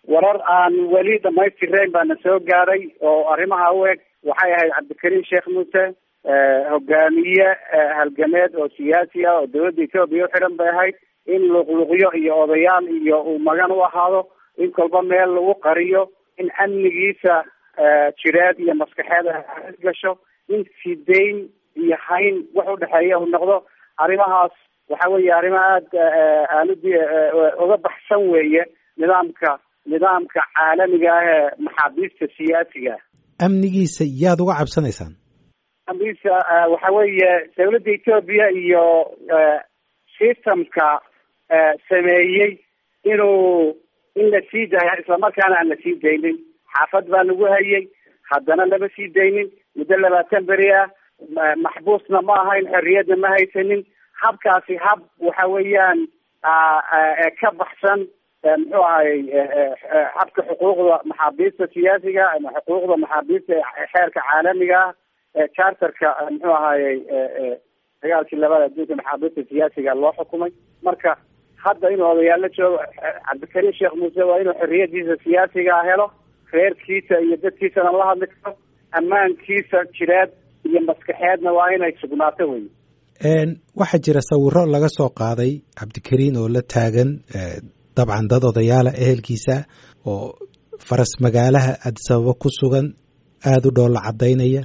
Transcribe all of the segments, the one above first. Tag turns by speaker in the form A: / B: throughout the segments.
A: warar aan weli dhamaystirayn baana soo gaaray oo arrimaha u eg waxay ahayd cabdikariim sheekh muuse hogaamiye halgameed oo siyaasi ah oo dawladda etoobiya u xidhan bay ahayd in luqluqyo iyo odayaal iyo uu magan u ahaado in kolba meel lagu qariyo in amnigiisa jireed iyo maskaxeed gasho in sidayn iyo hayn wax udhexeeya uu noqdo arrimahaas waxa weeye arrimo aada aaladi uga baxsan weeye nidaamka nidaamka caalamiga ah ee maxaabiista siyaasiga
B: amnigiisa yaad uga cabsanaysaan
A: amnigiisa waxa weeye dawladda etoobiya iyo systemka sameeyey inuu in la sii daayo islamarkaana aan la sii daynin xaafad baa lagu hayay haddana lama sii daynin muddo labaatan beri ah maxbuusna ma ahayn xorriyadna ma haysanin habkaasi hab waxa weeyaan ka baxsan muxuu ahay habka xuquuqda maxaabiista siyaasiga ama xuquuqda maxaabiista xeerka caalamiga ah charterka muxuu ahayey dagaalkii labada adduunka maxaabiista siyaasiga loo xukumay marka hadda inuu odayaalo joogo cabdikariim sheekh muuse waa inuu xorriyadiisa siyaasiga helo reerkiisa iyo dadkiisana la hadli karo ammaankiisa jireed iyo maskaxeedna waa inay sugnaato wey
B: waxaa jira sawiro laga soo qaaday cabdikariin oo la taagan dabcan dad odayaala ehelkiisa oo faras magaalaha adisababa ku sugan aada u dhoolla caddaynaya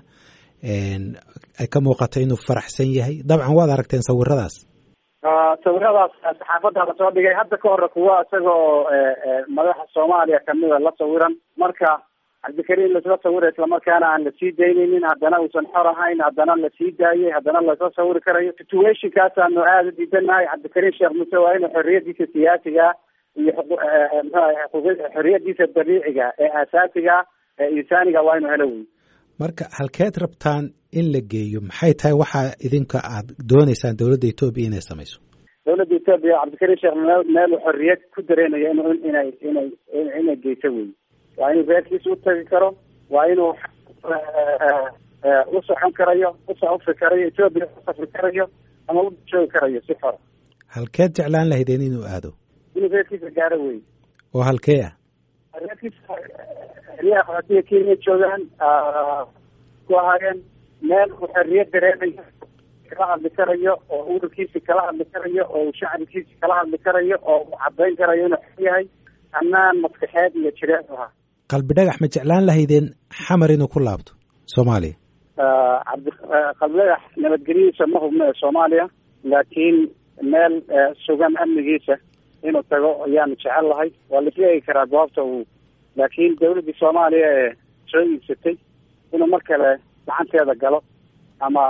B: ay ka muuqato inuu faraxsan yahay dabcan waad aragteen sawiradaas
A: sawiradaas saxaafadda la soo dhigay hadda ka hore kuwa isagoo madaxa soomaaliya kamida la sawiran marka cabdikariim lasla sawira islamarkaana aan lasii daynaynin haddana uusan xor ahayn haddana lasii daayay haddana lasla sawiri karayo situationkaasaanu aada u diidanahay cabdikariim sheekh muuse waa inuu xorriyadiisa siyaasiga iyo xorriyadiisa dabiiciga ee asaasiga ee insaaniga waa inuu helo wey
B: marka halkeed rabtaan in la geeyo maxay tahay waxaa idinka aad dooneysaan dowladda etoobiya inay samayso
A: dawladda etoobiya cabdikariim sheekh meel xorriyad ku dareenayo in inay inay inay geyso wey waa inuu reerkiisa utagi karo waa inuu u socon karayo usafri karayo etoobiya usafri karayo ama u joogi karayo si xora
B: halkeed jeclaan lahaydeen inuu aado
A: inuu reerkiisa gaaro wey
B: oo halkee ah
A: reerkiisa xeryaha qaxootiga kenya joogaan ku ahaayeen meel uu xorriyad dareemayo kala hadli karayo oo ururkiisi kala hadli karayo oo uu shacabkiisi kala hadli karayo oo uu cadayn karayo inuu xor yahay ammaan maskaxeed iyo jireed ahaa
B: qalbi dhagax ma jeclaan lahaydeen xamar inuu ku laabto soomaaliya
A: cabdi qalbi dhagax nabadgelyadiisa ma hubno ee soomaaliya laakiin meel sugan amnigiisa inuu tago ayaanu jecel lahay waa la sheegi karaa goobta uu laakiin dawladdii soomaaliya ee soo iibsatay inuu mar kale gacanteeda galo ama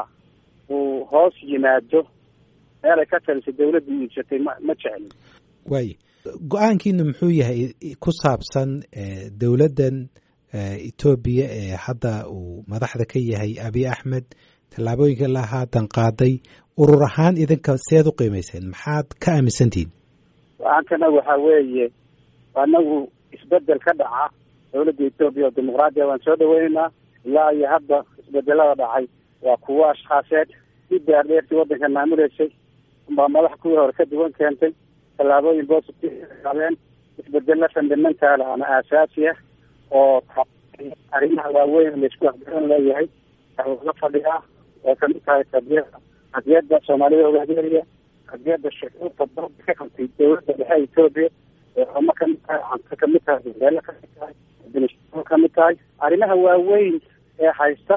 A: uu hoos yimaado meel ay ka talisay dawladdii iibsatay ma ma jeclin
B: waaye go-aankiinu muxuu yahay ku saabsan dowladdan etoobiya ee hadda uu madaxda ka yahay abiy axmed tallaabooyinka la haatan qaaday urur ahaan idinka seed u qiimayseen maxaad ka aaminsantihiin
A: go-aankana waxa weeye anagu isbedel ka dhaca dawladda etoobiya oo dimuqraadiya waan soo dhaweyneynaa ilaa iyo hadda isbedelada dhacay waa kuwo ashkhaaseed si daardheertii waddanka maamuleysay baa madax kuwii hore ka duwan keentay tallaabooyin positive qaadeen isbedelo fundamental ama aasaasi ah oo arrimaha waaweyn laisku afgaran leeyahay la fadhiyaa oo kamid tahay qadiyada qadiyada soomaalida hogaaminaya qadiyada shucuurta dalka ka qabtay dawladda dhexe etoobiya eeoma kamid tahay canto kamid tahay beelo kamid tahay administration kamid tahay arrimaha waaweyn ee haysta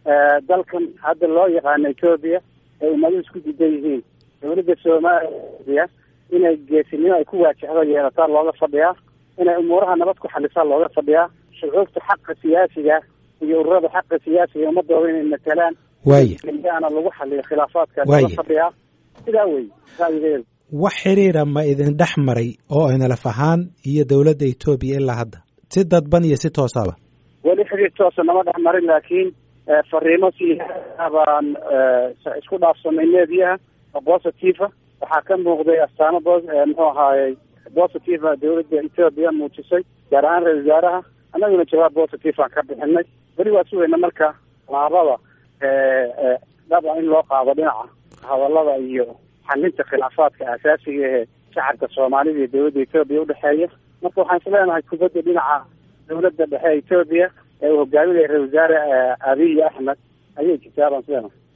A: dalkan hadda loo yaqaano etoobiya ee ummadu isku diidan yihiin dawladda soomaaliya inay geesinimo ay ku waajahdo yeelataa looga fadhiyaa inay umuuraha nabad ku xalisaa looga fadhiyaa shucuubta xaqa siyaasiga iyo ururada xaqa siyaasiga ummadooda inay matalaan
B: waaye
A: ana lagu xaliyo khilaafaadka looga fadhiyaa sidaa wey ra'yigeedu
B: wax xiriira ma idin dhex maray oo inalaf ahaan iyo dowladda etoobiya ilaa hadda si dadban iyo si toosaba
A: weli xiriir toosa nama dhex marin laakiin fariimo siyaasa baan isku dhaafsanay meediyaha oo positive waxaa ka muuqday astaamo bo muxuu ahaayey positive dawladda etoobiya muujisay gaar ahaan ra-isul wasaaraha annaguna jawaab positive aan ka bixinay weli waa sugayna marka laabada dhaba in loo qaado dhinaca hadalada iyo xalinta khilaafaadka asaasiga ee shacabka soomaalida iyo dawladda etoobiya udhexeeya marka waxaan isleenahay kubadda dhinaca dawladda dhexe etoobiya ee uu hogaaminaya ra-isul wasaare abiy axmed ayay jirtaa baan isleenahay